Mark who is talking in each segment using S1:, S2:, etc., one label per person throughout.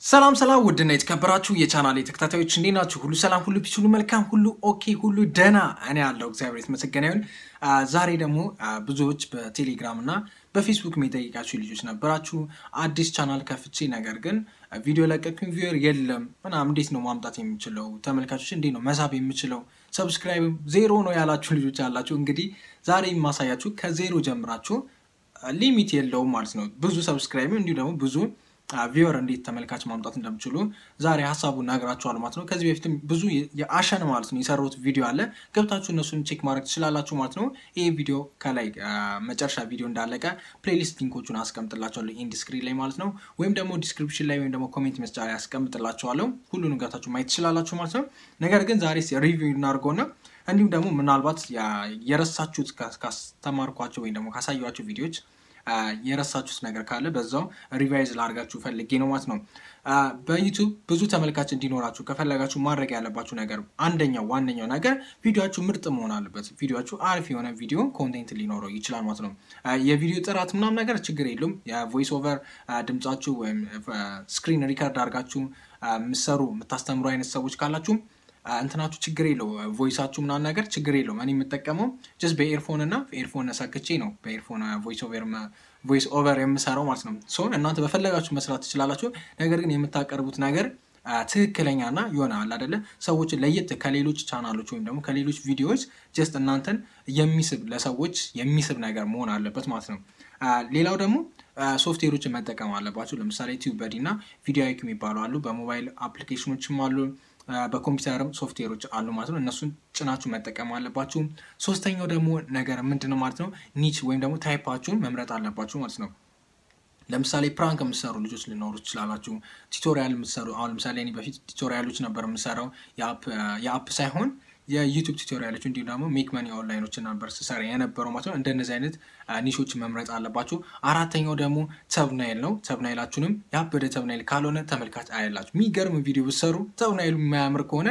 S1: ሰላም ሰላም ውድና የተከበራችሁ የቻናል ተከታታዮች እንዴት ናችሁ? ሁሉ ሰላም፣ ሁሉ ፒስ፣ ሁሉ መልካም፣ ሁሉ ኦኬ፣ ሁሉ ደህና። እኔ ያለው እግዚአብሔር የተመሰገነ ይሁን። ዛሬ ደግሞ ብዙዎች በቴሌግራም እና በፌስቡክ የሚጠይቃችሁ ልጆች ነበራችሁ። አዲስ ቻናል ከፍቼ ነገር ግን ቪዲዮ ለቀኩኝ ቪወር የለም ምናምን፣ እንዴት ነው ማምጣት የምችለው? ተመልካቾች እንዴት ነው መሳብ የምችለው? ሰብስክራይብ ዜሮ ነው ያላችሁ ልጆች አላችሁ። እንግዲህ ዛሬ የማሳያችሁ ከዜሮ ጀምራችሁ ሊሚት የለውም ማለት ነው ብዙ ሰብስክራይብ እንዲሁ ደግሞ ብዙ ቪወር እንዴት ተመልካች ማምጣት እንደምችሉ ዛሬ ሀሳቡን ነግራችኋል ማለት ነው። ከዚህ በፊትም ብዙ የአሸን ማለት ነው የሰሩት ቪዲዮ አለ ገብታችሁ እነሱን ቼክ ማድረግ ትችላላችሁ ማለት ነው። ይህ ቪዲዮ ከላይ መጨረሻ ቪዲዮ እንዳለቀ ፕሌሊስት ሊንኮቹን አስቀምጥላችኋለሁ ኢንድ ስክሪን ላይ ማለት ነው። ወይም ደግሞ ዲስክሪፕሽን ላይ ወይም ደግሞ ኮሜንት መስጫ ላይ አስቀምጥላችኋለሁ። ሁሉንም ገብታችሁ ማየት ትችላላችሁ ማለት ነው። ነገር ግን ዛሬ ሪቪው እናድርገውና እንዲሁም ደግሞ ምናልባት የረሳችሁት ካስተማርኳቸው ወይም ደግሞ ካሳየኋቸው ቪዲዮዎች የረሳችሁት ነገር ካለ በዛው ሪቫይዝ ላድርጋችሁ ፈልጌ ነው ማለት ነው። በዩቱብ ብዙ ተመልካች እንዲኖራችሁ ከፈለጋችሁ ማድረግ ያለባችሁ ነገር አንደኛው ዋነኛው ነገር ቪዲዮችሁ ምርጥ መሆን አለበት። ቪዲዮችሁ አሪፍ የሆነ ቪዲዮ ኮንቴንት ሊኖረው ይችላል ማለት ነው። የቪዲዮ ጥራት ምናምን ነገር ችግር የለውም። የቮይስ ኦቨር ድምጻችሁ ወይም ስክሪን ሪከርድ አድርጋችሁ የምትሰሩ የምታስተምሩ አይነት ሰዎች ካላችሁ እንትናችሁ ችግር የለው ቮይሳችሁ ምናምን ነገር ችግር የለውም። እኔ የምጠቀመው ጀስት በኤርፎን እና ኤርፎን ሰክቼ ነው በኤርፎን ቮይስ ኦቨር የምሰራው ማለት ነው። ሶ እናንተ በፈለጋችሁ መስራት ትችላላችሁ። ነገር ግን የምታቀርቡት ነገር ትክክለኛና የሆነ አለ አይደለ ሰዎችን ለየት ከሌሎች ቻናሎች ወይም ደግሞ ከሌሎች ቪዲዮዎች ጀስት እናንተን የሚስብ ለሰዎች የሚስብ ነገር መሆን አለበት ማለት ነው። ሌላው ደግሞ ሶፍትዌሮችን መጠቀም አለባችሁ። ለምሳሌ ቲዩብ በዲ እና ቪዲዮ አይክ የሚባሉ አሉ። በሞባይል አፕሊኬሽኖችም አሉ በኮምፒውተርም ሶፍትዌሮች አሉ ማለት ነው። እነሱን ጭናችሁ መጠቀም አለባችሁ። ሶስተኛው ደግሞ ነገር ምንድን ነው ማለት ነው ኒች ወይም ደግሞ ታይፓችሁን መምረጥ አለባችሁ ማለት ነው። ለምሳሌ ፕራንክ የምትሰሩ ልጆች ሊኖሩ ትችላላችሁ። ቱቶሪያል የምትሰሩ አሁን ለምሳሌ እኔ በፊት ቱቶሪያሎች ነበር የምሰራው የአፕ ሳይሆን የዩቱብ ቱቶሪያሎች እንዲሁም ደግሞ ሜክ መኒ ኦንላይኖች ነበር ስሰራ የነበረው ማለት ነው። እንደነዚህ አይነት ኒሾች መምረጥ አለባችሁ። አራተኛው ደግሞ ተብናይል ነው። ተብናይላችሁንም ያበደ ተብናይል ካልሆነ ተመልካች አያላችሁ። የሚገርም ቪዲዮ ብትሰሩ ተብናይሉ የማያምር ከሆነ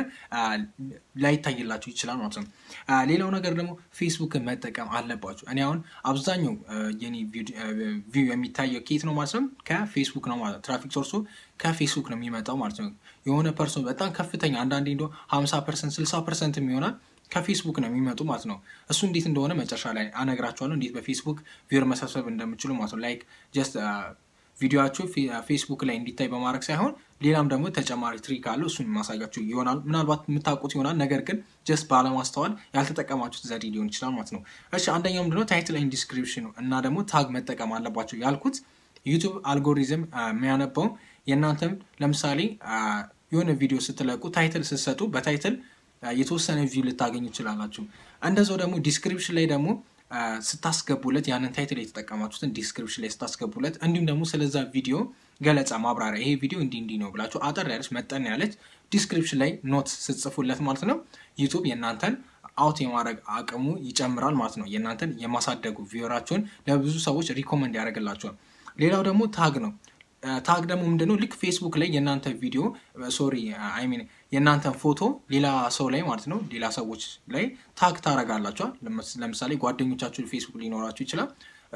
S1: ላይታይላችሁ ይችላል ማለት ነው። ሌላው ነገር ደግሞ ፌስቡክን መጠቀም አለባችሁ። እኔ አሁን አብዛኛው የኔ ቪው የሚታየው ኬት ነው ማለት ነው ከፌስቡክ ነው ማለት ነው። ትራፊክ ሶርሱ ከፌስቡክ ነው የሚመጣው ማለት ነው። የሆነ ፐርሰንት በጣም ከፍተኛ አንዳንዴ እንደ ሀምሳ ፐርሰንት ስልሳ ፐርሰንት የሚሆናል ከፌስቡክ ነው የሚመጡ ማለት ነው። እሱ እንዴት እንደሆነ መጨረሻ ላይ አነግራችኋለሁ፣ እንዴት በፌስቡክ ቪር መሰብሰብ እንደምችሉ ማለት ነው። ላይክ ጀስት ቪዲዮችሁ ፌስቡክ ላይ እንዲታይ በማድረግ ሳይሆን ሌላም ደግሞ ተጨማሪ ትሪክ አለው። እሱን ማሳያችሁ ይሆናል። ምናልባት የምታውቁት ይሆናል፣ ነገር ግን ጀስት ባለማስተዋል ያልተጠቀማችሁት ዘዴ ሊሆን ይችላል ማለት ነው። እሺ አንደኛው ምንድነው ታይትል ኤንድ ዲስክሪፕሽን እና ደግሞ ታግ መጠቀም አለባቸው ያልኩት ዩቱብ አልጎሪዝም የሚያነበው የእናንተም ለምሳሌ የሆነ ቪዲዮ ስትለቁ ታይትል ስትሰጡ በታይትል የተወሰነ ቪው ልታገኙ ይችላላችሁ። እንደዛው ደግሞ ዲስክሪፕሽን ላይ ደግሞ ስታስገቡለት ያንን ታይትል የተጠቀማችሁትን ዲስክሪፕሽን ላይ ስታስገቡለት እንዲሁም ደግሞ ስለዛ ቪዲዮ ገለጻ ማብራሪያ ይሄ ቪዲዮ እንዲህ እንዲህ ነው ብላችሁ አጠር ያለች መጠን ያለች ዲስክሪፕሽን ላይ ኖት ስትጽፉለት ማለት ነው ዩቱብ የእናንተን አውት የማድረግ አቅሙ ይጨምራል ማለት ነው። የእናንተን የማሳደጉ ቪወራችሁን ለብዙ ሰዎች ሪኮመንድ ያደርግላቸዋል። ሌላው ደግሞ ታግ ነው። ታግ ደግሞ ምንድነው ልክ ፌስቡክ ላይ የእናንተ ቪዲዮ ሶሪ አይ ሚን የእናንተን ፎቶ ሌላ ሰው ላይ ማለት ነው ሌላ ሰዎች ላይ ታግ ታረጋላችኋል። ለምሳሌ ጓደኞቻችሁ ፌስቡክ ሊኖራችሁ ይችላል።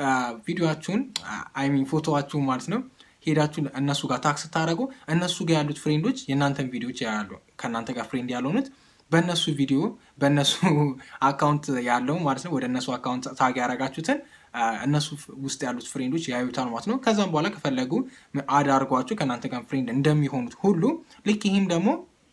S1: ቪዲዮችሁን አይ ሚን ፎቶዋችሁን ማለት ነው ሄዳችሁ እነሱ ጋር ታግ ስታደረጉ እነሱ ጋር ያሉት ፍሬንዶች የእናንተን ቪዲዮች ያሉ ከእናንተ ጋር ፍሬንድ ያልሆኑት በእነሱ ቪዲዮ በእነሱ አካውንት ያለው ማለት ነው ወደ እነሱ አካውንት ታግ ያደረጋችሁትን እነሱ ውስጥ ያሉት ፍሬንዶች ያዩታል ማለት ነው። ከዛም በኋላ ከፈለጉ አድ አድርጓችሁ ከእናንተ ጋር ፍሬንድ እንደሚሆኑት ሁሉ ልክ ይህም ደግሞ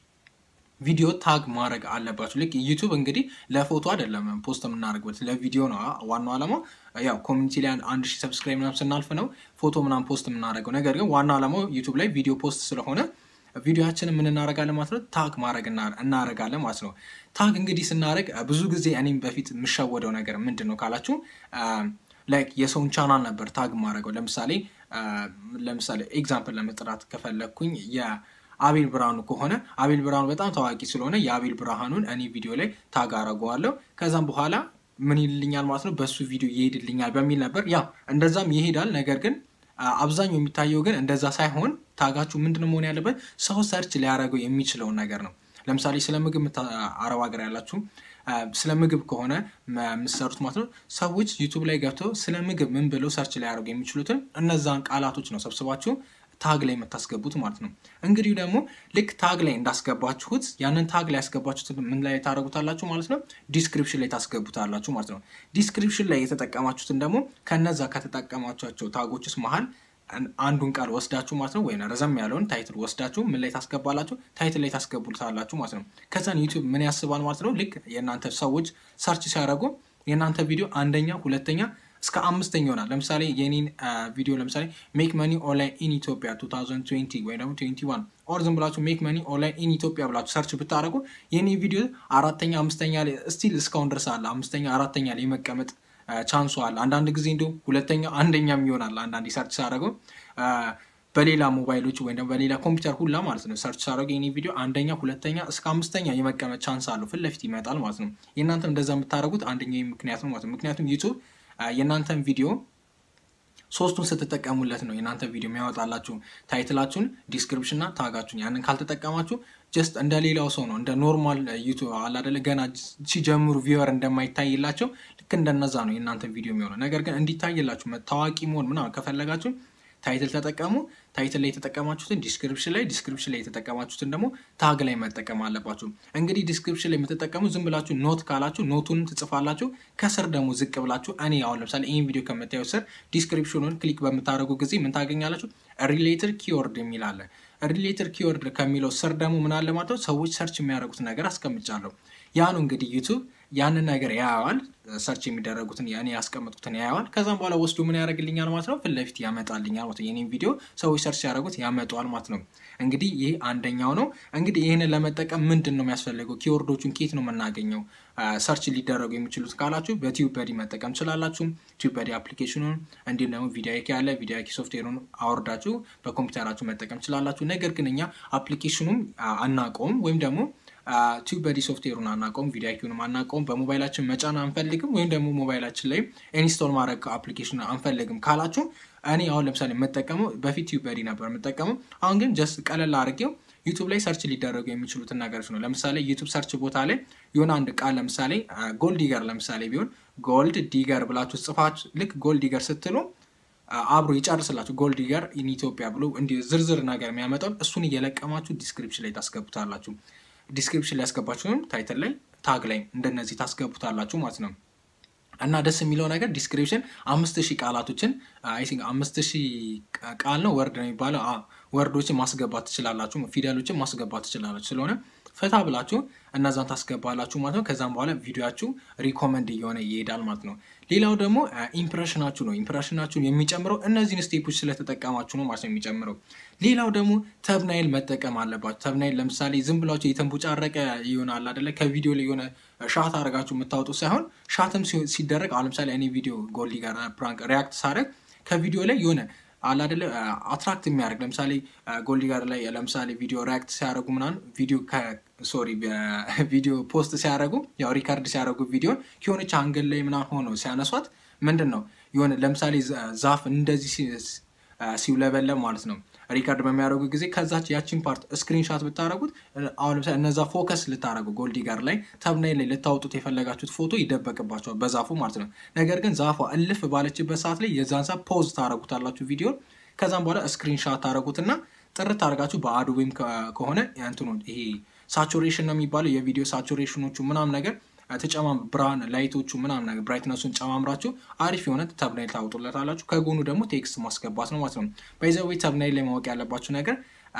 S1: ቪዲዮ ታግ ማድረግ አለባችሁ። ልክ ዩቱብ እንግዲህ ለፎቶ አይደለም ፖስት የምናደርግበት ለቪዲዮ ነው ዋናው ዓላማው። ያው ኮሚኒቲ ላይ አንድ ሺህ ሰብስክራይብ ምናምን ስናልፍ ነው ፎቶ ምናምን ፖስት የምናደርገው። ነገር ግን ዋናው ዓላማው ዩቱብ ላይ ቪዲዮ ፖስት ስለሆነ ቪዲዮችንን ምን እናደርጋለን ማለት ነው ታግ ማድረግ እናደርጋለን ማለት ነው። ታግ እንግዲህ ስናደርግ ብዙ ጊዜ እኔም በፊት የምሸወደው ነገር ምንድን ነው ካላችሁ ላይክ የሰውን ቻናል ነበር ታግ ማድረገው። ለምሳሌ ለምሳሌ ኤግዛምፕል ለመጥራት ከፈለግኩኝ የአቤል ብርሃኑ ከሆነ አቤል ብርሃኑ በጣም ታዋቂ ስለሆነ የአቤል ብርሃኑን እኔ ቪዲዮ ላይ ታግ አረገዋለሁ። ከዛም በኋላ ምን ይልልኛል ማለት ነው በሱ ቪዲዮ ይሄድልኛል በሚል ነበር። ያው እንደዛም ይሄዳል። ነገር ግን አብዛኛው የሚታየው ግን እንደዛ ሳይሆን ታጋችሁ ምንድነው መሆን ያለበት ሰው ሰርች ሊያደርገው የሚችለውን ነገር ነው። ለምሳሌ ስለ ምግብ አረብ ሀገር ያላችሁ ስለ ምግብ ከሆነ የምትሰሩት ማለት ነው። ሰዎች ዩቱብ ላይ ገብተው ስለ ምግብ ምን ብለው ሰርች ሊያደርጉ የሚችሉትን እነዛን ቃላቶች ነው ሰብስባችሁ ታግ ላይ የምታስገቡት ማለት ነው። እንግዲህ ደግሞ ልክ ታግ ላይ እንዳስገባችሁት ያንን ታግ ላይ ያስገባችሁት ምን ላይ ታደረጉታላችሁ ማለት ነው? ዲስክሪፕሽን ላይ ታስገቡታላችሁ ማለት ነው። ዲስክሪፕሽን ላይ የተጠቀማችሁትን ደግሞ ከነዛ ከተጠቀማችኋቸው ታጎች ውስጥ መሀል አንዱን ቃል ወስዳችሁ ማለት ነው ወይም ረዘም ያለውን ታይትል ወስዳችሁ ምን ላይ ታስገባላችሁ? ታይትል ላይ ታስገቡታላችሁ ማለት ነው። ከዛን ዩቲዩብ ምን ያስባል ማለት ነው? ልክ የእናንተ ሰዎች ሰርች ሲያደርጉ የእናንተ ቪዲዮ አንደኛ፣ ሁለተኛ እስከ አምስተኛ ይሆናል። ለምሳሌ የኔን ቪዲዮ ለምሳሌ ሜክ መኒ ኦንላይን ኢን ኢትዮጵያ 2020 ወይ ደግሞ 21 ኦር ዝም ብላችሁ ሜክ መኒ ኦንላይን ኢን ኢትዮጵያ ብላችሁ ሰርች ብታደረጉ የኔ ቪዲዮ አራተኛ፣ አምስተኛ ላይ ስቲል እስካሁን ድረስ አለ። አምስተኛ፣ አራተኛ ላይ መቀመጥ ቻንሱ አለ። አንዳንድ ጊዜ እንዲሁም ሁለተኛ፣ አንደኛም ይሆናል። አንዳንድ ሰርች ሳደረገው በሌላ ሞባይሎች ወይም ደግሞ በሌላ ኮምፒውተር ሁላ ማለት ነው ሰርች ሳደረገ የኔ ቪዲዮ አንደኛ፣ ሁለተኛ እስከ አምስተኛ የመቀመጥ ቻንስ አለው። ፊት ለፊት ይመጣል ማለት ነው። የእናንተም እንደዛ የምታደረጉት አንደኛው ምክንያት ነው ማለት ነው። ምክንያቱም ዩቱብ የእናንተን ቪዲዮ ሶስቱን ስትጠቀሙለት ነው የእናንተ ቪዲዮ የሚያወጣላችሁ ታይትላችሁን፣ ዲስክሪፕሽን እና ታጋችሁን። ያንን ካልተጠቀማችሁ ጀስት እንደ ሌላው ሰው ነው እንደ ኖርማል ዩቱብ አላደለ ገና ሲጀምሩ ቪወር እንደማይታይላቸው ልክ እንደነዛ ነው የእናንተ ቪዲዮ የሚሆነው። ነገር ግን እንዲታይላችሁ ታዋቂ መሆን ምናምን ከፈለጋችሁ ታይትል ተጠቀሙ። ታይትል ላይ የተጠቀማችሁትን ዲስክሪፕሽን ላይ፣ ዲስክሪፕሽን ላይ የተጠቀማችሁትን ደግሞ ታግ ላይ መጠቀም አለባችሁ። እንግዲህ ዲስክሪፕሽን ላይ የምትጠቀሙ ዝም ብላችሁ ኖት ካላችሁ ኖቱን ትጽፋላችሁ። ከስር ደግሞ ዝቅ ብላችሁ እኔ አሁን ለምሳሌ ይህን ቪዲዮ ከምታዩ ስር ዲስክሪፕሽኑን ክሊክ በምታደርጉ ጊዜ ምን ታገኛላችሁ? ሪሌትድ ኪወርድ የሚል አለ። ሪሌትድ ኪወርድ ከሚለው ስር ደግሞ ምን አለ ማለት ነው ሰዎች ሰርች የሚያደርጉት ነገር አስቀምጫለሁ። ያ ነው እንግዲህ ዩቱብ ያንን ነገር ያየዋል። ሰርች የሚደረጉትን እኔ ያስቀመጥኩትን ያየዋል። ከዛም በኋላ ወስዶ ምን ያደርግልኛል ማለት ነው ፊት ለፊት ያመጣልኛል ማለት ነው። የኔም ቪዲዮ ሰዎች ሰርች ሲያደርጉት ያመጣዋል ማለት ነው። እንግዲህ ይህ አንደኛው ነው። እንግዲህ ይህንን ለመጠቀም ምንድን ነው የሚያስፈልገው? ኪወርዶቹን ኬት ነው የምናገኘው? ሰርች ሊደረጉ የሚችሉት ካላችሁ በቲዩበዲ መጠቀም ትችላላችሁ። ቲዩበዲ አፕሊኬሽኑን እንዲሁም ደግሞ ቪዲዮኪ ያለ ቪዲዮኪ ሶፍትዌሩን አወርዳችሁ በኮምፒውተራችሁ መጠቀም ትችላላችሁ። ነገር ግን እኛ አፕሊኬሽኑም አናውቀውም ወይም ደግሞ ቲዩበዲ ሶፍትዌሩን አናውቀውም፣ ቪዲዮኪውንም አናውቀውም፣ በሞባይላችን መጫን አንፈልግም፣ ወይም ደግሞ ሞባይላችን ላይ ኢንስቶል ማድረግ አፕሊኬሽን አንፈልግም ካላችሁ እኔ አሁን ለምሳሌ የምጠቀመው በፊት ቲዩበዲ ነበር የምጠቀመው። አሁን ግን ጀስት ቀለል አድርጌው ዩቱብ ላይ ሰርች ሊደረጉ የሚችሉትን ነገሮች ነው። ለምሳሌ ዩቱብ ሰርች ቦታ ላይ የሆነ አንድ ቃል ለምሳሌ ጎልድ ዲገር ለምሳሌ ቢሆን ጎልድ ዲገር ብላችሁ ጽፋችሁ ልክ ጎልድ ዲገር ስትሉ አብሮ ይጨርስላችሁ ጎልድ ዲገር ኢን ኢትዮጵያ ብሎ እንዲህ ዝርዝር ነገር የሚያመጣውን እሱን እየለቀማችሁ ዲስክሪፕሽን ላይ ታስገቡታላችሁ። ዲስክሪፕሽን ላይ ያስገባችሁንም ታይትል ላይ ታግ ላይ እንደነዚህ ታስገቡታላችሁ ማለት ነው። እና ደስ የሚለው ነገር ዲስክሪፕሽን አምስት ሺህ ቃላቶችን አይ ቲንክ አምስት ሺህ ቃል ነው ወርድ ነው የሚባለው ወርዶችን ማስገባት ትችላላችሁ፣ ፊደሎችን ማስገባት ትችላላችሁ። ስለሆነ ፈታ ብላችሁ እነዛን ታስገባላችሁ ማለት ነው። ከዛም በኋላ ቪዲዮችሁ ሪኮመንድ እየሆነ ይሄዳል ማለት ነው። ሌላው ደግሞ ኢምፕሬሽናችሁ ነው። ኢምፕሬሽናችሁን የሚጨምረው እነዚህን ስቴፖች ስለተጠቀማችሁ ነው ማለት ነው የሚጨምረው። ሌላው ደግሞ ተብናይል መጠቀም አለባችሁ። ተብናይል ለምሳሌ ዝም ብላችሁ የተንቦጫረቀ ይሆናል አደለ? ከቪዲዮ ላይ የሆነ ሻት አድርጋችሁ የምታወጡ ሳይሆን ሻትም ሲደረግ አሁን ለምሳሌ እኔ ቪዲዮ ጎልዲ ጋር ፕራንክ ሪያክት ሳደርግ ከቪዲዮ ላይ የሆነ አለ አይደለ አትራክት የሚያደርግ ለምሳሌ ጎልዲ ጋር ላይ ለምሳሌ ቪዲዮ ሪያክት ሲያደርጉ ምናምን ቪዲዮ ሶሪ ቪዲዮ ፖስት ሲያደርጉ ያው ሪካርድ ሲያደርጉ ቪዲዮን ከሆነች አንገል ላይ ምናምን ሆኖ ሲያነሷት ምንድን ነው የሆነ ለምሳሌ ዛፍ እንደዚህ ሲውለበለብ ማለት ነው ሪካርድ በሚያደርጉ ጊዜ ከዛች ያቺን ፓርት ስክሪንሻት ብታደረጉት አሁን ለምሳሌ እነዛ ፎከስ ልታደረጉ ጎልዲ ጋር ላይ ተብናይ ላይ ልታወጡት የፈለጋችሁት ፎቶ ይደበቅባቸዋል በዛፉ ማለት ነው። ነገር ግን ዛፏ እልፍ ባለችበት ሰዓት ላይ የዛን ሰዓት ፖዝ ታደረጉታላችሁ ቪዲዮን። ከዛም በኋላ ስክሪንሻት ታደረጉትና ጥርት አድርጋችሁ በአዶቤም ከሆነ እንትኑ ይሄ ሳቹሬሽን ነው የሚባለው የቪዲዮ ሳቹሬሽኖቹ ምናምን ነገር ተጨማም ብርሃን ላይቶቹ ምናምን ነገር ብራይትነሱን ጨማምራችሁ አሪፍ የሆነ ተብናይል ታወጡለታላችሁ። ከጎኑ ደግሞ ቴክስት ማስገባት ነው ማለት ነው። በይዘዌ ተብናይል ላይ ማወቅ ያለባችሁ ነገር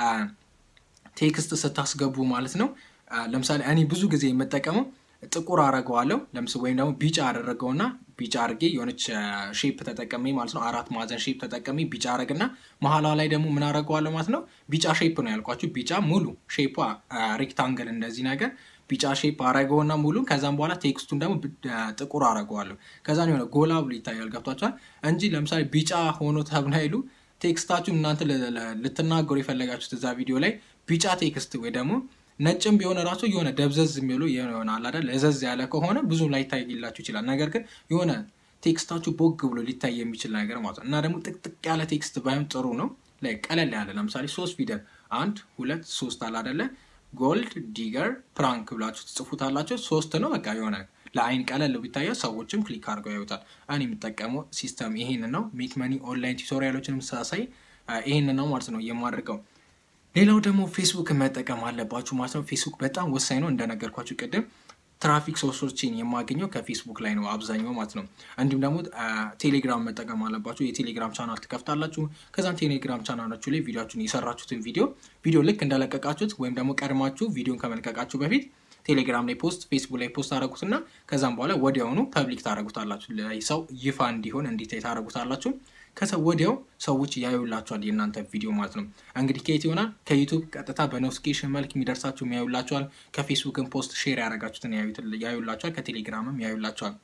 S1: ቴክስት ስታስገቡ ማለት ነው። ለምሳሌ እኔ ብዙ ጊዜ የምጠቀመው ጥቁር አረገዋለሁ ለምስ ወይም ደግሞ ቢጫ አደረገውና ቢጫ አርጌ የሆነች ሼፕ ተጠቀሜ ማለት ነው። አራት ማዕዘን ሼፕ ተጠቀሜ ቢጫ አረግና መሀላ ላይ ደግሞ ምን አረገዋለሁ ማለት ነው። ቢጫ ሼፕ ነው ያልኳችሁ። ቢጫ ሙሉ ሼፕ ሬክታንግል እንደዚህ ነገር ቢጫ ሼፕ አረገውና ሙሉ ከዛም በኋላ ቴክስቱን ደግሞ ጥቁር አረገዋለሁ። ከዛ የሆነ ጎላ ብሎ ይታያል። ገብቷቸዋል እንጂ ለምሳሌ ቢጫ ሆኖ ተብናይሉ ቴክስታችሁን እናንተ ልትናገሩ የፈለጋችሁት እዛ ቪዲዮ ላይ ቢጫ ቴክስት ወይ ደግሞ ነጭም ቢሆን ራሱ የሆነ ደብዘዝ የሚሉ ይሆናል አይደል? ለዘዝ ያለ ከሆነ ብዙ ላይታይላችሁ ይችላል። ነገር ግን የሆነ ቴክስታችሁ ቦግ ብሎ ሊታይ የሚችል ነገር ማለት ነው። እና ደግሞ ጥቅጥቅ ያለ ቴክስት ባይሆን ጥሩ ነው። ላይ ቀለል ያለ ለምሳሌ ሶስት ፊደል አንድ ሁለት ሶስት አለ አይደለ? ጎልድ ዲገር ፕራንክ ብላችሁ ትጽፉታላችሁ። ሶስት ነው በቃ የሆነ ለአይን ቀለል ቢታየው ሰዎችም ክሊክ አድርገው ያዩታል። እኔ የምጠቀመው ሲስተም ይሄን ነው። ሜክ መኒ ኦንላይን ቱቶሪያሎችንም ሳሳይ ይህን ነው ማለት ነው የማደርገው። ሌላው ደግሞ ፌስቡክ መጠቀም አለባችሁ ማለት ነው። ፌስቡክ በጣም ወሳኝ ነው እንደነገርኳችሁ ቅድም ትራፊክ ሶርሶችን የማገኘው ከፌስቡክ ላይ ነው አብዛኛው ማለት ነው። እንዲሁም ደግሞ ቴሌግራም መጠቀም አለባችሁ። የቴሌግራም ቻናል ትከፍታላችሁ። ከዛም ቴሌግራም ቻናላችሁ ላይ ቪዲዮችሁን የሰራችሁትን ቪዲዮ ቪዲዮ ልክ እንደለቀቃችሁት ወይም ደግሞ ቀድማችሁ ቪዲዮን ከመልቀቃችሁ በፊት ቴሌግራም ላይ ፖስት፣ ፌስቡክ ላይ ፖስት ታደረጉትና ከዛም በኋላ ወዲያውኑ ፐብሊክ ታደረጉታላችሁ። ሰው ይፋ እንዲሆን እንዲታይ ታደረጉታላችሁ። ከሰው ወዲያው ሰዎች ያዩላቸዋል የእናንተ ቪዲዮ ማለት ነው። እንግዲህ ከየት ይሆናል? ከዩቱብ ቀጥታ በኖቲፊኬሽን መልክ የሚደርሳቸው ያዩላቸዋል። ከፌስቡክን ፖስት ሼር ያደረጋችሁትን ያዩላቸዋል። ከቴሌግራምም ያዩላቸዋል።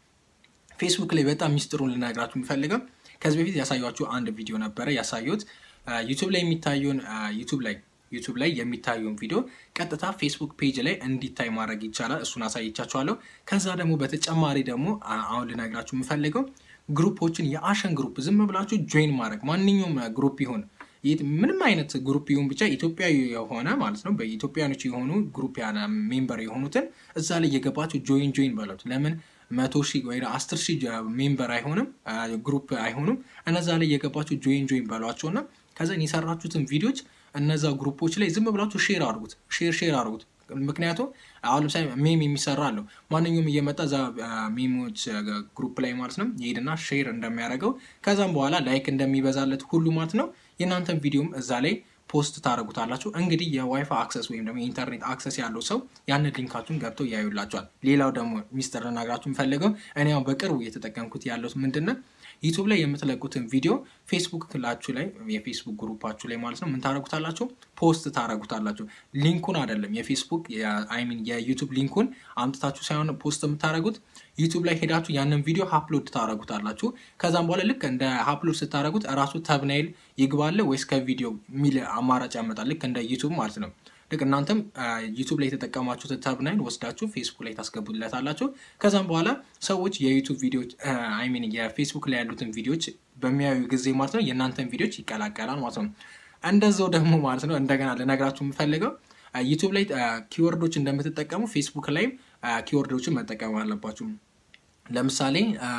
S1: ፌስቡክ ላይ በጣም ሚስጥሩን ልነግራችሁ የሚፈልገው ከዚህ በፊት ያሳያችሁ አንድ ቪዲዮ ነበረ ያሳዩት ዩቱብ ላይ የሚታየውን ዩቱብ ላይ ዩቱብ ላይ የሚታየውን ቪዲዮ ቀጥታ ፌስቡክ ፔጅ ላይ እንዲታይ ማድረግ ይቻላል። እሱን አሳይቻችኋለሁ። ከዛ ደግሞ በተጨማሪ ደግሞ አሁን ልነግራችሁ የምፈልገው ግሩፖችን የአሸን ግሩፕ ዝም ብላችሁ ጆይን ማድረግ ማንኛውም ግሩፕ ይሁን ምንም አይነት ግሩፕ ይሁን ብቻ ኢትዮጵያዊ የሆነ ማለት ነው በኢትዮጵያኖች የሆኑ ግሩፕ ሜምበር የሆኑትን እዛ ላይ የገባችሁ ጆይን ጆይን በሉት። ለምን መቶ ሺህ ወይ አስር ሺህ ሜምበር አይሆንም ግሩፕ አይሆኑም። እነዛ ላይ የገባችሁ ጆይን ጆይን በሏቸው እና ከዛን የሰራችሁትን ቪዲዮች እነዛ ግሩፖች ላይ ዝም ብላችሁ ሼር አድርጉት። ሼር ሼር አድርጉት። ምክንያቱም አሁን ለምሳሌ ሜም የሚሰራ አለው ማንኛውም እየመጣ እዛ ሜሞች ግሩፕ ላይ ማለት ነው ይሄድና ሼር እንደሚያደርገው ከዛም በኋላ ላይክ እንደሚበዛለት ሁሉ ማለት ነው የእናንተን ቪዲዮም እዛ ላይ ፖስት ታደረጉታላችሁ። እንግዲህ የዋይፋይ አክሰስ ወይም ደግሞ የኢንተርኔት አክሰስ ያለው ሰው ያንን ሊንካችሁን ገብተው ያዩላቸዋል። ሌላው ደግሞ ሚስጥር ልነግራችሁ የምፈልገው እኔ ያው በቅርቡ እየተጠቀምኩት ያለው ምንድን ነው ዩቱብ ላይ የምትለቁትን ቪዲዮ ፌስቡክ ላችሁ ላይ የፌስቡክ ግሩፓችሁ ላይ ማለት ነው ምን ታደረጉታላችሁ? ፖስት ታደረጉታላችሁ። ሊንኩን አይደለም የፌስቡክ አይሚን የዩቱብ ሊንኩን አምጥታችሁ ሳይሆን ፖስት የምታደረጉት ዩቱብ ላይ ሄዳችሁ ያንን ቪዲዮ ሀፕሎድ ታደረጉታላችሁ። ከዛም በኋላ ልክ እንደ ሀፕሎድ ስታደረጉት እራሱ ተብናይል ይግባለ ወይስ ከቪዲዮ የሚል አማራጭ ያመጣል። ልክ እንደ ዩቱብ ማለት ነው። ልክ እናንተም ዩቱብ ላይ የተጠቀማችሁትን ተብናይል ወስዳችሁ ፌስቡክ ላይ ታስገቡለታላችሁ። ከዛም በኋላ ሰዎች የዩቱብ ቪዲዮች አይሚን የፌስቡክ ላይ ያሉትን ቪዲዮች በሚያዩ ጊዜ ማለት ነው የእናንተን ቪዲዮች ይቀላቀላል ማለት ነው። እንደዛው ደግሞ ማለት ነው እንደገና ልነግራችሁ የምፈልገው ዩቱብ ላይ ኪወርዶች እንደምትጠቀሙ ፌስቡክ ላይም ኪወርዶችን መጠቀም አለባችሁ። ለምሳሌ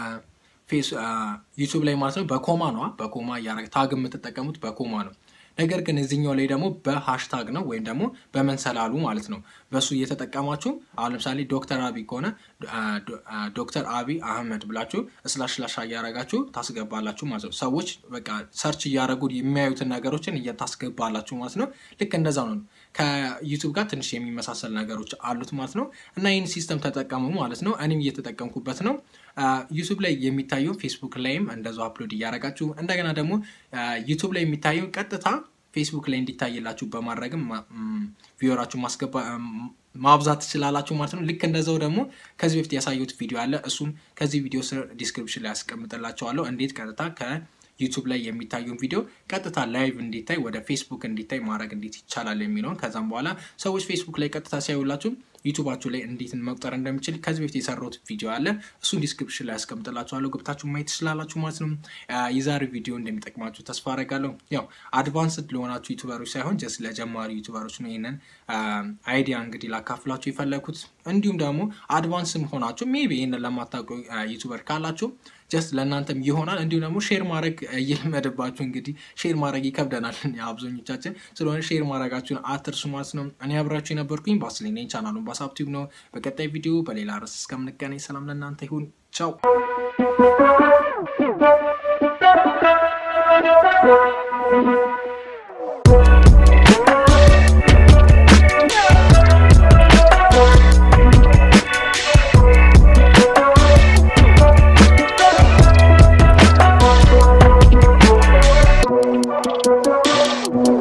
S1: ዩቱብ ላይ ማለት ነው በኮማ ነዋ በኮማ እያደረገ ታግ የምትጠቀሙት በኮማ ነው። ነገር ግን እዚኛው ላይ ደግሞ በሃሽታግ ነው ወይም ደግሞ በመንሰላሉ ማለት ነው። በሱ እየተጠቀማችሁ አሁን ለምሳሌ ዶክተር አብይ ከሆነ ዶክተር አብይ አህመድ ብላችሁ ስላሽ ስላሽ እያረጋችሁ ታስገባላችሁ ማለት ነው። ሰዎች በቃ ሰርች እያደረጉ የሚያዩትን ነገሮችን እየታስገባላችሁ ማለት ነው። ልክ እንደዛ ነው። ከዩቱብ ጋር ትንሽ የሚመሳሰል ነገሮች አሉት ማለት ነው። እና ይህን ሲስተም ተጠቀሙ ማለት ነው። እኔም እየተጠቀምኩበት ነው። ዩቱብ ላይ የሚታየው ፌስቡክ ላይም እንደዛው አፕሎድ እያደረጋችሁ እንደገና ደግሞ ዩቱብ ላይ የሚታየው ቀጥታ ፌስቡክ ላይ እንዲታይላችሁ በማድረግም ቪዲዮራችሁ ማስገባ ማብዛት ትችላላችሁ ማለት ነው። ልክ እንደዛው ደግሞ ከዚህ በፊት ያሳየሁት ቪዲዮ አለ። እሱም ከዚህ ቪዲዮ ስር ዲስክሪፕሽን ላይ ያስቀምጥላችኋለሁ እንዴት ቀጥታ ከዩቱብ ላይ የሚታየውን ቪዲዮ ቀጥታ ላይቭ እንዲታይ ወደ ፌስቡክ እንዲታይ ማድረግ እንዴት ይቻላል የሚለውን ከዛም በኋላ ሰዎች ፌስቡክ ላይ ቀጥታ ሲያዩላችሁ ዩቱባችሁ ላይ እንዴት መቁጠር እንደሚችል ከዚህ በፊት የሰራሁት ቪዲዮ አለ። እሱን ዲስክሪፕሽን ላይ ያስቀምጥላችኋለሁ ገብታችሁ ማየት ትችላላችሁ ማለት ነው። የዛሬ ቪዲዮ እንደሚጠቅማችሁ ተስፋ አደርጋለሁ። ያው አድቫንስድ ለሆናችሁ ዩቱበሮች ሳይሆን ጀስት ለጀማሪ ዩቱበሮች ነው ይህንን አይዲያ እንግዲህ ላካፍላችሁ የፈለግኩት። እንዲሁም ደግሞ አድቫንስም ሆናችሁ ሜቢ ይህንን ለማታውቁ ዩቱበር ካላችሁ ጀስት ለእናንተም ይሆናል። እንዲሁም ደግሞ ሼር ማድረግ እየለመደባችሁ እንግዲህ ሼር ማድረግ ይከብደናል አብዛኞቻችን ስለሆነ ሼር ማድረጋችሁን አትርሱ ማለት ነው። እኔ አብራችሁ የነበርኩኝ ባስሌ ነኝ። ቻናሉን ባሳብ ቲዩብ ነው። በቀጣይ ቪዲዮ በሌላ ርዕስ እስከምንገናኝ ሰላም ለእናንተ ይሁን። ቻው
S2: Thank you.